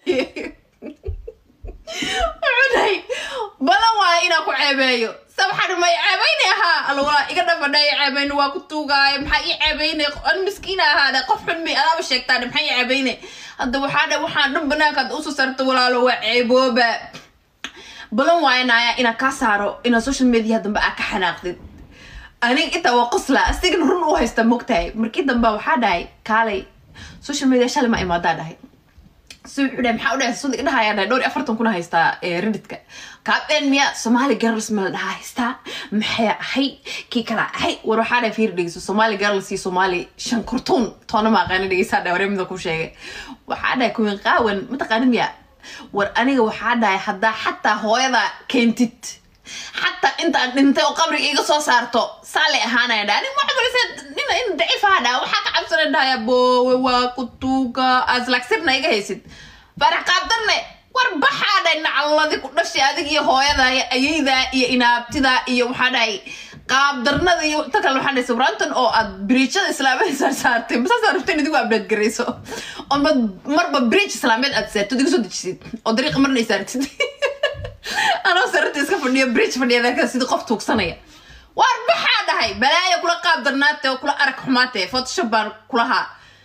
wuxuu dhahay balan waayo inaan ku ceebeeyo sabxan may ceebaynay ahaa alwalaa iga dhabadhay ceebayna waa ku tuugaayo maxaa ii ceebaynay an miskiina ahaadhe qof xun may adaaba sheegtaan maxaa ii ceebaynay hadda waxaa dhe waxaan dhan banaankaad usoo saarto walaalo waa ceebooba balan waayanaya inaan kaa saaro inaan social media dambe aa ka xanaaqdid aniga intaa waa qosla asigana run u haysta mogtahay markii dambe waxaa dhahay kaalay social media shalay ma imaadaa dhahay si wuxuu dhahay maxaa u dhahay sudi dhahayaa dhahay dhowr iyo afartan kuna haystaa reddit-ka kaabeen miya somali girls ma la dhahaa haystaa maxay ahay kii kala ahay war waxaa dhahay fiir dhegeyso somali girls iyo somali shan kurtuun toona ma aqaana dhegeysaa dhahay waree mida ku sheegay waxaa dhahay kuwin qaawan mataqaana miya war aniga waxaa dhahay haddaa xataa hooyada keentid xataa intaan dhintay oo qabriga iga soo saarto saalay ahaanaya dha anig waxaa balise nin in daciif aha dhaa waxaa ka cabsana dhahaya boowe waa kutuuga aslagsirna iga haysid farax qaabdarne war baxaa dhahay nacaladi ku dhashay adig iyo hooyada iyo ayayda iyo inaabtida iyo waxaa dhahay qaabdarnada iyo ta kale waxaa dhahay sawraantan oo aad biriijada islaamiyad saar saartay masaasaa rabteen idigu abdheed garayso oo marba biriij islaamiyeed aad saartid iga soo dejisid oo dariiqa marna ay saartid anoo sararta iska fadhiyo bridge fadhiya sidii qof tuugsanaya waar baxaa dhahay balaaya kula qaab darnaate oo kula arag xumaate photoshop baan kulahaa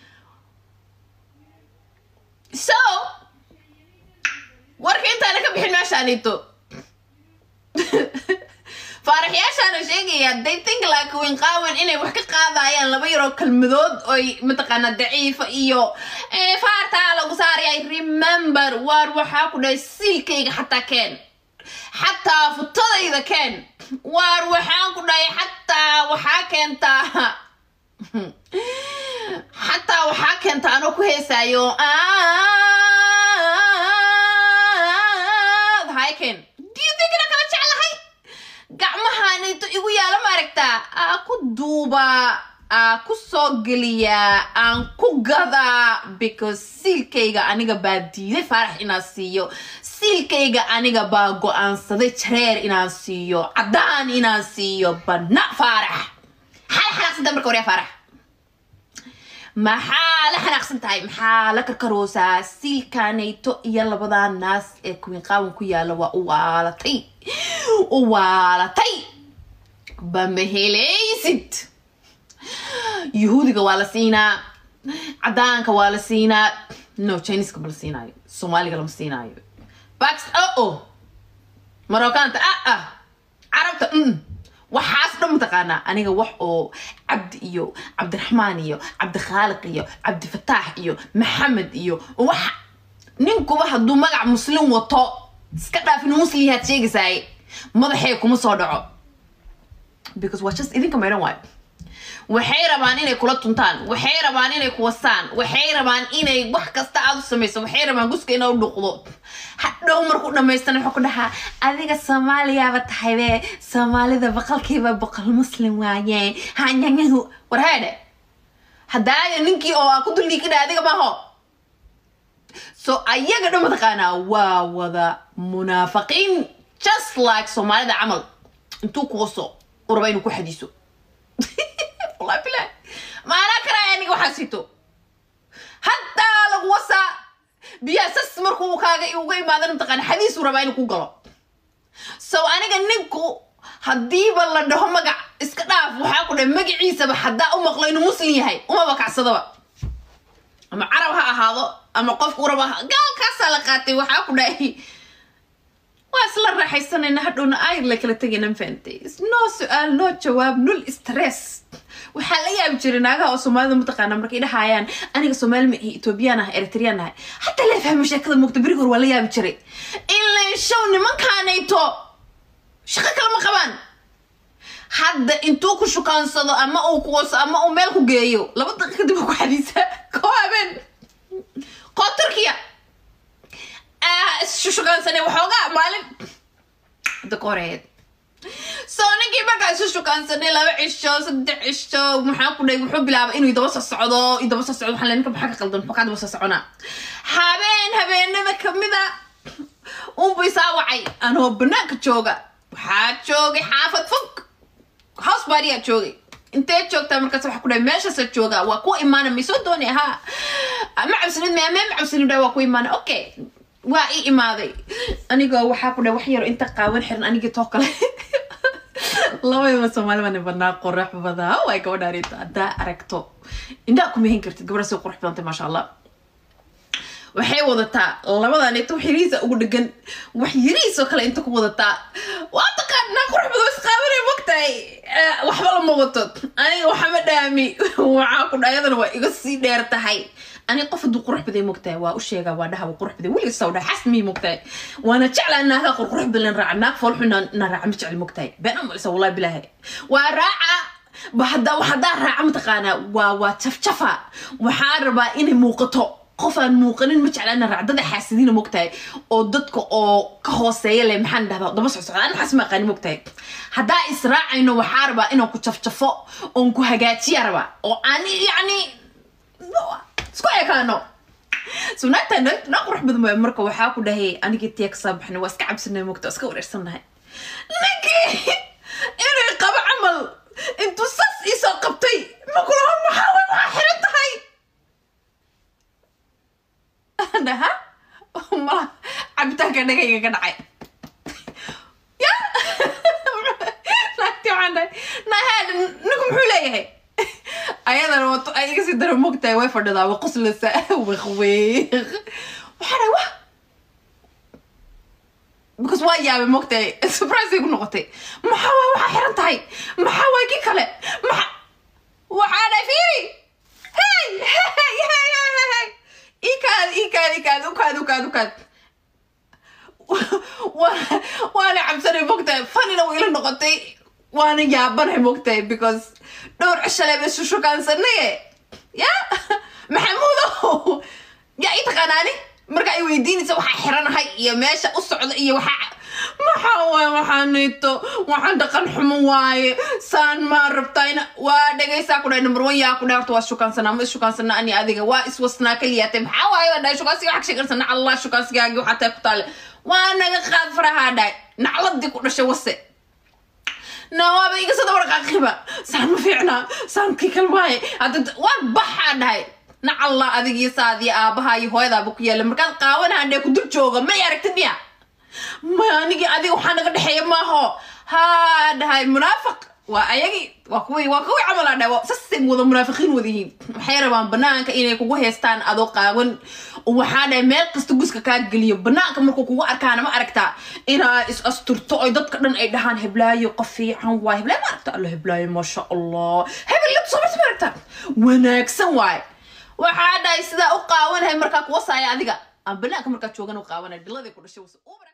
so warka intaana ka bixin meeshaanito faaraxyaashaana sheegaya they think like winqaawan inay wax ka qaadayaan laba yaroo kelmadood oy mataqaanaa daciifa iyo faartaa lagu saaraya remember waar waxaa ku dhahay siilkayga xataa keen xataa futadayda keen waar waxaan ku dhahay xataa waxaa keentaa xataa waxaa keentaa anoo ku heesaayo hayken diidigina kala jeclahay gacmahaanayto igu yaala ma aragtaa aa ku duubaa aa ku soo geliyaa aan ku gadaa because siilkayga aniga baa diiday faarax inaan siiyo siilkayga aniga baa go-aansaday jareer inaan siiyo caddaan inaan siiyo bana faarax maxaa la xanaaqsantahay marka waryaa faarax maxaa la xanaaqsan tahay maxaa la karkaroosaa siilkaanayto iyo labadaa naas ee kuwiin qaawan ku yaala waa u waalatay u waalatay bama helaysid yuhuudiga waa la siinaa caddaanka waa la siinaa no chineska ma la siinaayo soomaaliga lama siinaayo bax o o marokanta ah ah carabta mm waxaas dhan mataqaanaa aniga wax oo cabdi iyo cabdiraxmaan iyo cabdikhaaliq iyo cabdifataax iyo maxamed iyo wax ninkuba hadduu magac muslim wato iska dhaaf inuu muslim yahaad sheegaysaay madaxee kuma soo dhaco because waa just idinka maydhan waayo waxay rabaan inay kula tuntaan waxay rabaan inay kuwasaan waxay rabaan inay wax kasta aad u samayso waxay rabaan guska inaa u dhuqdo hadhow markuu dhamaystana wuxuu ku dhahaa adiga soomaaliyaaba tahaybe soomaalida boqolkiiba boqol muslim waaye hanyanyahu war heedhe haddaaya ninkii oo aa ku duldhiikidha adiga maaho so ayaga dhan mataqaanaa waa wada munaafiqiin just like soomaalida camal intuu kuwaso u raba inuu ku xadiiso wallahi bilahi maanaa karaya aniga waxaa sito haddaa lagu wasaa biyaha sas markuu kaaga uga imaadana mataqaana xadiisuu rabaa inuu ku galo so aniga ninku haddiiba la dhaho magac iska dhaaf waxaa ku dhahay magaciisaba haddaa u maqlo inuu muslim yahay umaba kacsadaba ama carab ha ahaado ama qofku raba gaalkaasaa la qaatay waxaa ku dhahay waa isla raaxaysanayna hadhowna ayr la kala tegayna mafahantay noo su-aal noo jawaab nul stress waxaa la yaabi jiray naagaha oo soomaalida mataqaana markay dhahayaan aniga soomaali ma ahi etoobiyaan ah eritriyaan ahay hataa la fahmo sheekada moogta beri hor waa la yaabi jiray ilan show nimankaanayto shaqo kale ma qabaan hadda intuu ku shukaansado ama uu kuwaso ama uu meel ku geeyo laba daqiiq kadib ku xadiisa koo habeen koo turkiya shushukaansanay waxoogaa maalin hadda ka horeed soo ninkii markaa isu shukaansanay laba cisho saddex cisho maxaa ku dhahay wuxuu bilaabay inuu idaba soo socdo idaba soo socdo waxaa le ninka maxaa ka qaldan maxaa daba soo soconaa habeen habeenada kamida unbu isaa wacay anoo banaanka jooga waxaa joogay xaafad fog house bariyaa joogay intee joogtaa markaas waxa ku dhahay meeshaasa jooga waa kuwa imaana may soo dooni ahaa ma cabsanid me me ma cabsanid dha waa ku imaana okay waa ii imaaday anigoo waxaa ku dhahay wax yaro inta qaawan xiran anigii too kale labadaba soomaali baan badnaa qorax badaa way gabadhaan haddaa aragto indhaa kuma hin kartid gabadha si qurux badantay maasha allah waxay wadataa labadan inta wax yarihiisa ugu dhegan wax yarihiisoo kale inta ku wadataa waa taqaanaa qurux badan isqaabanay mogtahay waxba lama wato aniga waxama dhaami waxaa ku dhayadana waa iga sii dheer tahay aniga qof hadduu qurux baday mogtahay waa u sheegaa waa dhaha waa qurux baday weliga saw dhaha xasmii mogtahay waana jeclaa naagaa qurqurux badan raaca naag foolxu na raaca ma jecel mogtahay been amalisa wallahi bilaahi waa raaca haddaa raaca mataqaanaa waa waa jafjafa waxaa rabaa inay muuqato qof aan muuqanin ma jecla ina racdada xaasidiina mogtahay oo dadka oo ka hooseeya leh maxaan dhahdaa daba socsocda an maxaas ma aqaani mogtahay haddaa israacayno waxaa rabaa inaan ku jafjafo oon ku hagaajiya rabaa oo aan yacni isku ekaano so naagta naa qurux badan waay marka waxaa ku dhahay anigii tiya kasoo baxnay waa iska cabsanay mogta waa iska wareersannahay ninkii inay qabo camal intuu sas iisoo qabtay makulaha maxaa way waa xiran tahay dhaha mala cabitaanka dhagayga ka dhacay ya naagti waxaan dhahay nahaad ninku muxuu leeyahay ayadana wato ay iga sii dara mogtahay way fadhidaa wa qoslasa wiq wiq waxaa dhahay wa because waa yaabay mogtahay surprise ay ku noqotay maxaa waay waxaa xiran tahay maxaa waay kii kale maxa waxaa dhahay fiiri hey hey hey hey hey ikaad ikaad ikaad ukaad ukaad ukaad waana cabsanay mogtahay fanina way ila noqotay waana yaabanay mogtahay because dhowr cishaleeba isu shukaansannaye ya maxamuudow yaa ii taqaanaani marka ay weydiinaysa waxaa xiranahay iyo meesha u socda iyo waxaa maxaa waay waxaa nito waxaan dhaqan xumo waaye saan maa rabtayna waa dhegaysaa ku dhahay number one yaa ku dhahay horta waa shukaansanaa ma ishukaansanaa ani adiga waa iswasnaa kaliyaatay maxaa waaye waa dhahay shukaansiga waxaa sheegarsana allah shukaansigaagi waxaa tahay ku taale waa naga qaad farahaa dhahay nacladii ku dhashay wase nawaaba iga soo dabarqaaqiba saan ma fiicnaa saan kii kal waaye hadda waan baxaa dhahay nacalla adigii saadii aabaha iyo hooyadaaba ku yaalla markaad qaawanaha dhee ku dul jooga may aragtid miya ma anigii adiga waxaa naga dhexeeya maaho haa dhahay munaafiq waa ayagii waa kuwii waa kuwii camalaa dhahay sasay wada munaafiqiin wada yihiin waxay rabaan banaanka inay kugu heestaan adoo qaawan waxaa dhahay meel kasta guska kaa geliyo banaanka markuu kugu arkaana ma aragtaa inaa is asturto oy dadka dhan ay dhahaan heblaayo qof fiican waay heblaayo ma aragta alla heblaayo maasha allah hebel latu soo ma aragtaa wanaagsan waay waxaa dhahay sidaa u qaawanahay markaa kuwasaaya adiga aan banaanka markaa joogan u qaawanay dhiladii ku dhashay